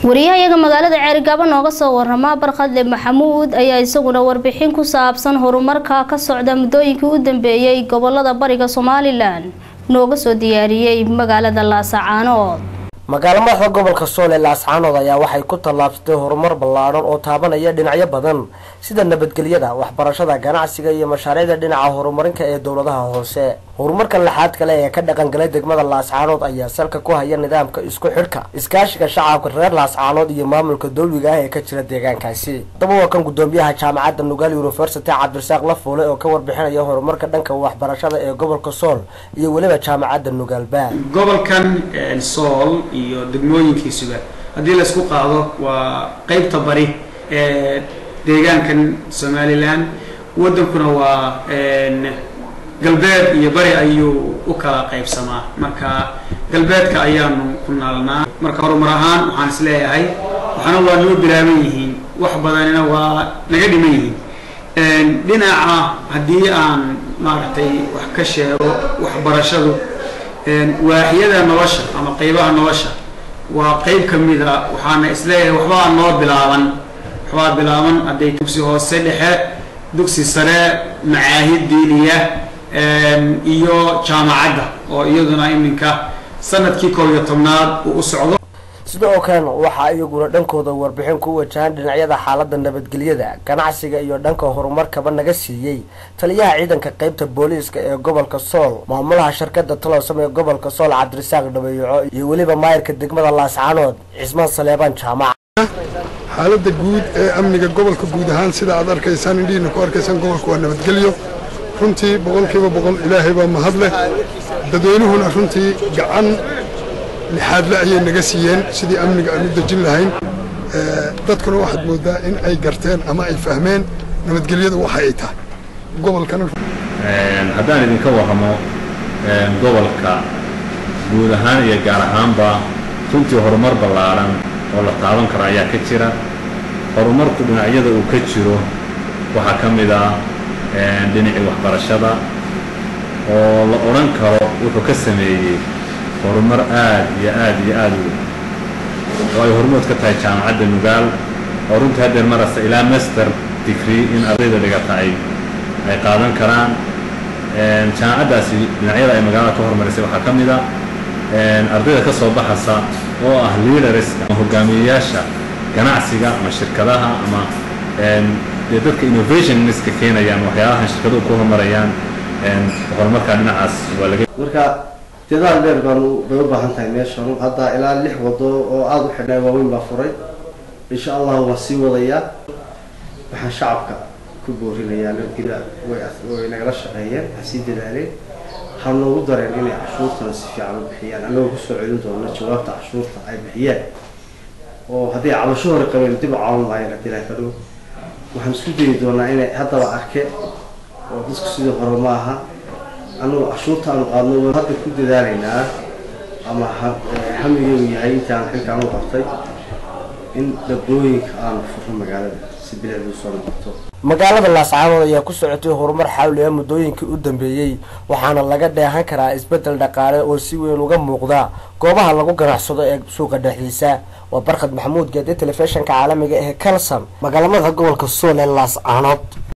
wariyahayaga magaalada ceerigaabo nooga soo warama barkhadle maxamuud ayaa isaguna warbixin ku saabsan horumarka ka socda muddooyinkii u dambeeyey gobolada bariga somalilan nooga soo diyaariyey magaalada laasacaanood magaalo madaxda gobolka sool ee laascaanood ayaa waxay ku tallaabsatay horumar ballaadhan oo taabanaya dhinacyo badan sida nabadgelyada waxbarashada ganacsiga iyo mashaariicda dhinaca horumarinka ee dowladaha hoose horumarkan laxaad kale ee ka dhaqangalay degmada laascaanood ayaa salka ku haya nidaamka isku xidhka iskaashiga shacabka reer laascaanood iyo maamulka dowliga ah ee ka jira deegaankaasi daba waa kan gudoomiyaha jaamacadda nugaal university cabdirasaaq lafuule oo ka warbixinaya horumarka dhanka waxbarashada ee gobolka sool iyo weliba jaamacadda nugaalba gobolkan sool iyo degmooyinkiisuba haddii laysku qaado waa qeybta bari ee deegaankan somalilan waddankuna waa galbeed iyo bari ayuu u kala qaybsamaa marka galbeedka ayaanu ku naalnaa marka horumar ahaan waxaan is leeyahay waxaana waa noo bilaaban yihiin wax badanina waa naga dhiman yihiin dhinaca haddii aan maaragtay wax ka sheego waxbarashadu waaxyada nolosha ama qeybaha nolosha waa qeyb ka mid a waxaana isleeyahay waxbaa noo bilaaban waxbaa bilaaban hadday dugsi hoose dhexe dugsi sare macaahid diiniya iyo jaamacadda oo iyaduna iminka sanadkii koob iyo tobnaad uu u socdo sidoo kalena waxaa iyaguna dhankooda warbixin ku wajahan dhinacyada xaalada nabadgelyada ganacsiga iyo dhanka horumarkaba naga siiyey taliyaha ciidanka qeybta booliiska ee gobolka sool maamulaha shirkada taloosam ee gobolka sool cabdirasaaq dhabeeyaco iyo weliba maayirka degmada laascaanood cismaan saleebaan jaamac xaaladda guud ee amniga gobolka guud ahaan sida aad arkaysaan indhihiina ku arkaysaan gobolka waa nabadgelyo runtii boqolkiiba boqol ilaahay baa mahad leh dadweynuhuna runtii gacan lixaadle ayay naga siiyeen sidii amniga aan u dejin lahayn dadkuna waxaad moodaa in ay garteen ama ay fahmeen nabadgelyadu waxa ay tahay gobolkana haddaan idinka warramo gobolka guud ahaan iyo gaar ahaanba runtii horumar ballaadhan oo la taaban karo ayaa ka jira horumarku dhinacyada uu ka jiro waxaa ka mid ah dhinacii waxbarashada oo la odhan karo wuxuu ka sameeyey horumar aad iyo aad iyo aad u oo ay hormood ka tahay jaamacadda nugaal oo runtii haddeer marasta ilaa master degree in ardayda dhigata ay ay qaadan karaan jaamacaddaasi dhinacyada ay magaalada ka horumarisay waxaa ka mid a ardayda ka soo baxasa oo ah leaderska ama hogaamiyeyaasha ganacsiga ama shirkadaha ama dee dadka innovationska keenayaan waxyaalahan shirkaduhu ku horumarayaan horumarkaa dhinacaas waa laga marka dadaal dheer baanu bay u baahan tahay meeshan hadda ilaa lix wado oo aada u xidhnay waaweyn baa furay insha allahu waan sii wadayaa waxaan shacabka ku boorinayaa nabadgelya way nagala shaqeeyeen ha sii dadaaleen ha noogu dareen inay cashuurtana si fiican u bixiyaan annagoo kusoo celin doona jawaabta cashuurta ay bixiyeen oo haddii cabasho hore qabeen dib u caawin maayeen haddii ilahay ka dhow waxaan isku dayi doonaa inay haddaba arke oo dadku sidii hore ma aha annagu cashuurta aanu qaadno hadda ku dadaalaynaa ama hamigeedu yahay intaan xilkaan u qabtay in dabdooyinka aanu furno magaalada si bilicdu soo noqoto magaalada laascaanood ayaa ku socotay horumar xawli ah muddooyinkii u dambeeyey waxaana laga dheehan karaa isbeddel dhaqaale oo si weyn uga muuqda goobaha lagu ganacsado ee suuqa dhexdiisa waa barkhad maxamuud geede telefishinka caalamiga ee calson magaalamada gobolka sool ee laascaanood